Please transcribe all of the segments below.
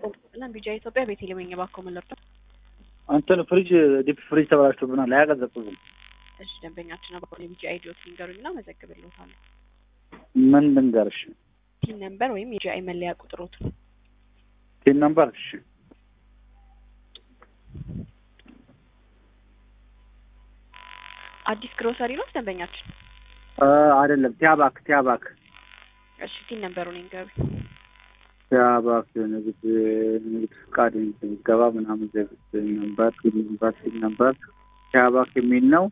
ሰላም ቢጃ ኢትዮጵያ ቤት የለመኝ ባኮ መለርቶ እንትን ፍሪጅ ዲፕ ፍሪጅ ተበላሽቶብናል። አያቀዘቅዝም። እሺ ደንበኛችን አባ የቢጃ አይዲዮት ሊንገሩኝና መዘግብልዎታለሁ። ምን ልንገርሽ? ፒን ነምበር ወይም የጂአይ መለያ ቁጥሮት ቲን ነምበር እሺ፣ አዲስ ግሮሰሪ ነው ደንበኛችን። እ አይደለም ቲያባክ ቲያባክ እሺ ፒን ነምበሩን ይንገሩ። ቲያባክ ንግድ ንግድ ፍቃድ ገባ ምናምን ዘግት ነምበር ነምበር ቲን ነምበር ቲያባክ የሚል ነው።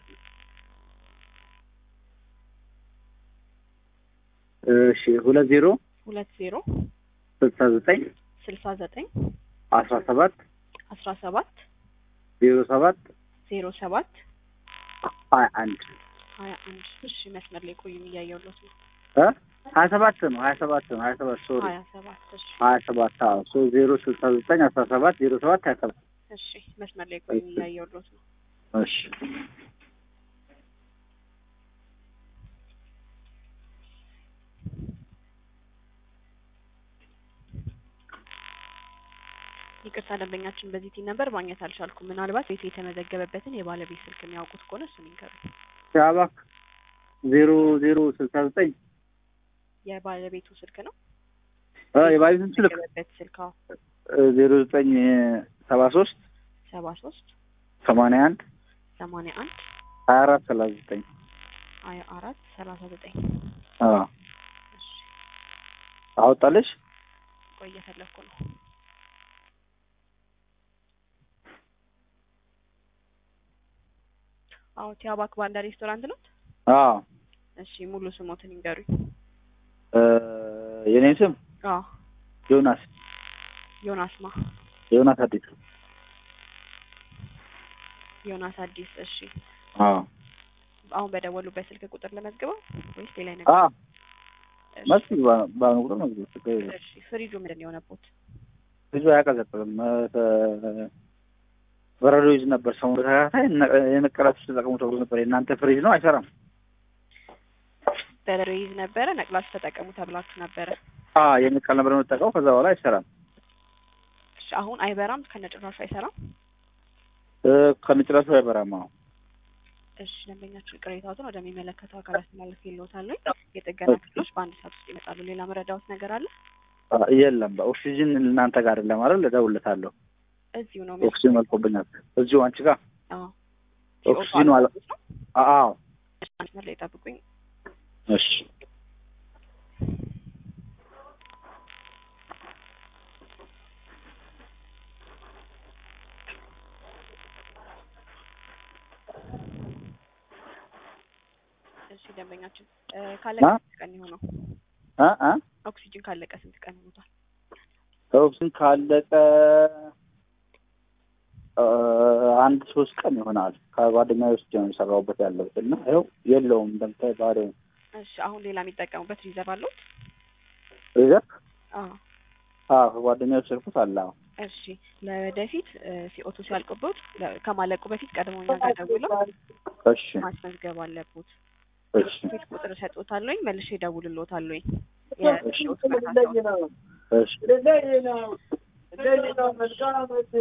እሺ ሁለት ዜሮ ሁለት ዜሮ ስልሳ ዘጠኝ ስልሳ ዘጠኝ አስራ ሰባት አስራ ሰባት ዜሮ ሰባት ዜሮ ሰባት ሀያ አንድ ሀያ አንድ እሺ መስመር ላይ ቆዩም እያየሁለት ነው። እ ሀያ ሰባት ነው ሀያ ሰባት ነው ሀያ ሰባት ሶሪ ሀያ ሰባት እሺ ሀያ ሰባት አዎ ሶስት ዜሮ ስልሳ ዘጠኝ አስራ ሰባት ዜሮ ሰባት ሀያ ሰባት እሺ መስመር ላይ ቆዩም እያየሁለት ነው። እሺ ይቅርታ ደንበኛችን በዚህ ቲን ነበር ማግኘት አልቻልኩም። ምናልባት ቤቱ የተመዘገበበትን የባለቤት ስልክ የሚያውቁት ከሆነ እሱን ይንገሩ። ቲያባክ ዜሮ ዜሮ ስልሳ ዘጠኝ የባለቤቱ ስልክ ነው እ የባለቤቱን ስልክ የተመዘገበበት ስልክ አዎ ዜሮ ዘጠኝ ሰባ ሶስት ሰባ ሶስት ሰማንያ አንድ ሰማንያ አንድ ሀያ አራት ሰላሳ ዘጠኝ ሀያ አራት ሰላሳ ዘጠኝ አዎ እሺ አወጣለሽ ቆይ እየፈለኩ ነው። አዎ ቲያባክ ባንዳ ሬስቶራንት ነው። አዎ እሺ ሙሉ ስሞትን ይንገሩኝ። እ የኔ ስም አዎ ዮናስ ዮናስ ማ ዮናስ አዲስ ዮናስ አዲስ። እሺ አዎ አሁን በደወሉበት ስልክ ቁጥር ለመዝግበው ወይስ ሌላ ነገር? አዎ እሺ፣ መስጊድ ባኑ ቁጥር ነው ችግር የለም እሺ ፍሪጁ ምንድን ነው የሆነበት? ብዙ አያቀዘቅዝም እ በረዶ ይዝ ነበር ሰሞኑን ተከታታይ የነቀላችሁ ተጠቅሙ ተብሎ ነበር የእናንተ ፍሪጅ ነው አይሰራም በረዶ ይዝ ነበረ ነቅላችሁ ተጠቀሙ ተብላችሁ ነበረ። አ የነቀል ነበር የምጠቀው ከዛ በኋላ አይሰራም እሺ አሁን አይበራም፣ ከነጭራሹ አይሰራም። እ ከነጭራሹ አይበራም አዎ እሺ ደንበኛችን ቅሬታዎትን ወደሚመለከተው አካል አስተላለፍ ይልዎታል። የጥገና ክፍሎች በአንድ ሰዓት ውስጥ ይመጣሉ። ሌላ መረዳዎት ነገር አለ? አ የለም በኦክሲጅን እናንተ ጋር አይደለም አይደል እደውልለታለሁ እዚሁ ነው ኦክሲጅን መልቆብኛል እዚሁ አንቺ ጋር አዎ ኦክሲጅኑ አለ አዎ መስመር ላይ ጠብቁኝ። እሺ እሺ ደንበኛችን እ ካለቀ አ? ስንት ቀን የሆነው? አ አ ኦክሲጅን ካለቀ ስንት ቀን ሆኖታል? ኦክሲጅን ካለቀ እ አንድ ሶስት ቀን ይሆናል ከጓደኛዬ ውስጥ ነው የሰራሁበት ያለሁት እና ይኸው የለውም እንደምታይ ባዶ ነው እሺ አሁን ሌላ የሚጠቀሙበት ሪዘርቭ አለዎት? ሪዘርቭ አዎ አዎ ከጓደኛዬ ወሰድኩት አለ አዎ እሺ ለወደፊት እ ሲኦቱ ሲያልቅቦት ለ- ከማለቁ በፊት ቀድሞ እኛ ጋር ደውለው እሺ ማስመዝገብ አለቦት። እሺ ስልክ ቁጥር እሰጥዎታለሁኝ መልሼ እደውልልዎታለሁኝ። እሺ የሲኦቱ መታሰቢያ እሺ